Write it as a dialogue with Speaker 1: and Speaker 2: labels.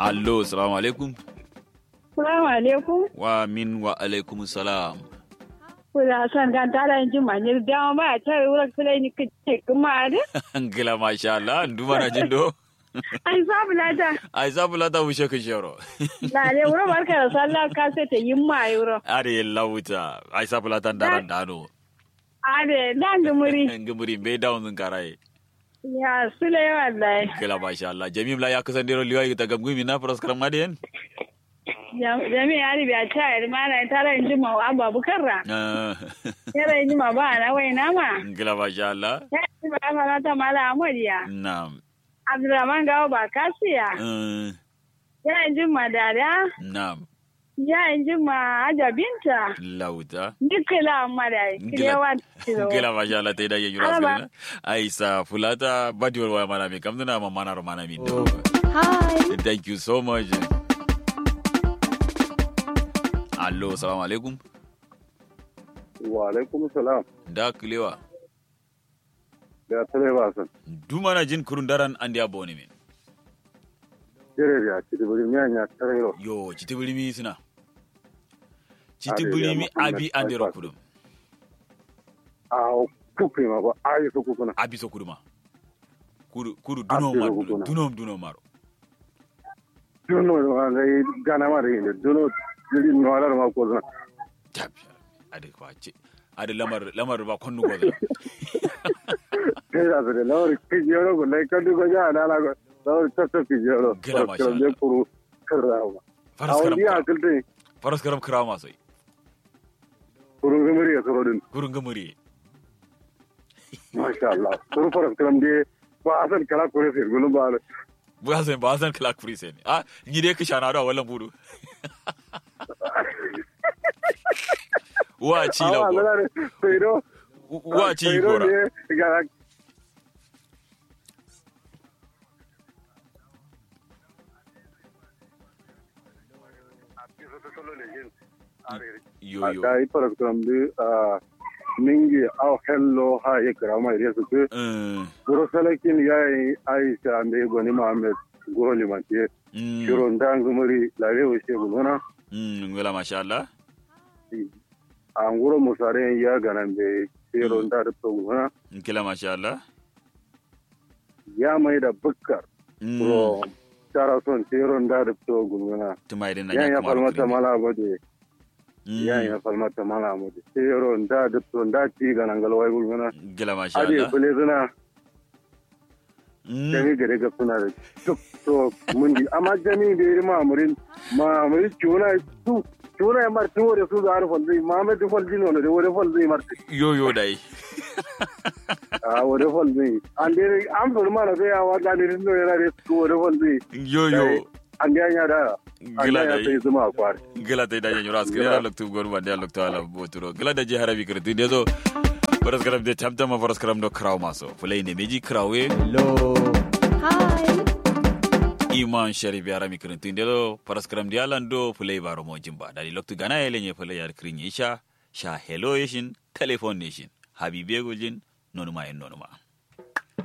Speaker 1: allo salamu alaikum
Speaker 2: Salamu alaikum.
Speaker 1: wa min wa alaikum salam
Speaker 2: Kuna son gan tara yin jin manir dama ba ta yi wurin kula ni ka ce kuma da?
Speaker 1: ngila masha Allah nduma na jindo
Speaker 2: Ai sabu lata.
Speaker 1: ai sabu lata wushe ka shero
Speaker 2: Na ne wurin barka da sallah ka sai ta yi ma yi wurin.
Speaker 1: are lauta ai sabu lata ndaran dano
Speaker 2: Ade dan gumuri.
Speaker 1: ngumuri be down zun karai
Speaker 2: Ya sule wallahi.
Speaker 1: ngila masha Allah jamim la ya kusan dero liwa ta gamgumi na faras karam madiyan
Speaker 2: Jami ya ribi a ta yi mana tara yin jin ma abu bukarra. Yara yin jin ma ba na wai na ma.
Speaker 1: ngila masha Allah
Speaker 2: Ya yi ba fa na ta mala amuriya.
Speaker 1: na'am
Speaker 2: Abdulrahman gawo ba kasiya.
Speaker 1: Eh,
Speaker 2: Ya yin jin ma dada.
Speaker 1: na'am
Speaker 2: Ya yin jin ma ajabinta.
Speaker 1: lauta
Speaker 2: Dukkan amma da kilewa tiro.
Speaker 1: ngila masha Allah ta idaye yura
Speaker 2: Alaba.
Speaker 1: skala ai sa fulata badiwar waya mana mi kamduna ma mana ro mana mi do
Speaker 3: Hi.
Speaker 1: thank you so much allo salamu alaikum
Speaker 4: wa alaikum salam
Speaker 1: da kilewa
Speaker 4: da tare ba san
Speaker 1: dumana jin kurun daran andi aboni min
Speaker 4: jere ya ci da bari miya nya tare ro
Speaker 1: yo citi bulimi suna citi
Speaker 4: Ade, ya
Speaker 1: bulimi
Speaker 4: Muhammad
Speaker 1: abi andi ro
Speaker 4: Faisal.
Speaker 1: kudum
Speaker 4: a kuku ma ba ayi su kuku na
Speaker 1: abi so kuduma kudu kudu
Speaker 4: Abi
Speaker 1: duno
Speaker 4: so
Speaker 1: mar
Speaker 4: kuduna.
Speaker 1: duno duno maro
Speaker 4: duno ma ga gana ma da yin duno jiri no ala ma ko na
Speaker 1: tab ade ko ce ade lamar lamar ba konnu go da
Speaker 4: kai da da lawar ki jero go lai kan du go ja na la go lawar ta ta ki jero
Speaker 1: Gila masha
Speaker 4: ko le kuru karawa a
Speaker 1: faras karam
Speaker 4: wani ya kulte
Speaker 1: faras karam krama sai
Speaker 4: kuru gumuri ya soro din
Speaker 1: kurun gamuri
Speaker 4: masha Allah kuru faras karam de ba asan kala kore sai gulu ba
Speaker 1: bu hasan ba hasan kala kuri sai ne ah ni dai ka shana da wallan budu wa ci la
Speaker 4: awa
Speaker 1: go
Speaker 4: na ne sai do
Speaker 1: wa ci gora
Speaker 4: ga
Speaker 1: yo yo
Speaker 4: da yi faras karam de mingi aw hello ha ye karama ire su ke
Speaker 1: eh
Speaker 4: guro salakin yayi aisha ande goni muhammad guro limantiye
Speaker 1: mm
Speaker 4: shiro ndangumuri lawe o shegu nona
Speaker 1: mm ngala masha Allah
Speaker 4: an guro musare ya ganan be shiro nda da to nona
Speaker 1: kila masha Allah
Speaker 4: ya mai da bukkar
Speaker 1: mm
Speaker 4: guro tara son shiro nda da to nona
Speaker 1: tumai din
Speaker 4: ya
Speaker 1: nan
Speaker 4: ya falmata mala bade
Speaker 1: Mm.
Speaker 4: ya ya falmata mala bade shiro nda da to nda ci ganan galwai nona
Speaker 1: gila masha
Speaker 4: ade
Speaker 1: Allah
Speaker 4: kule zuna
Speaker 1: Mm.
Speaker 4: jami gare ga suna da duk to mun di amma jami da yi mamurin mamurin cuna su cuna ya mar tuwo da su da harfan zai mamu da fal jino da wani fal zai mar
Speaker 1: yo yo dai
Speaker 4: a wani fal zai an dai an furu mana sai yawa da ne rinno yana da su wani fal zai
Speaker 1: yo yo
Speaker 4: an da ya da an
Speaker 1: gila
Speaker 4: da ya sai
Speaker 1: dai
Speaker 4: zuma a kwari
Speaker 1: gila dai da yanyu ras kire
Speaker 4: Gila.
Speaker 1: loktu gor ba da loktu ala boturo gila da je harabi kirti de zo faras karam de tamta ma faras karam do kraw maso fulai ne meji krawe
Speaker 3: Hello. Hi.
Speaker 1: iman sharif yara mi kirti de zo faras karam de alando fulai baro mo jimba dali loktu gana yele nye fulai yar krin isha sha hello yeshin telephone nation habibe gojin nonuma en nonuma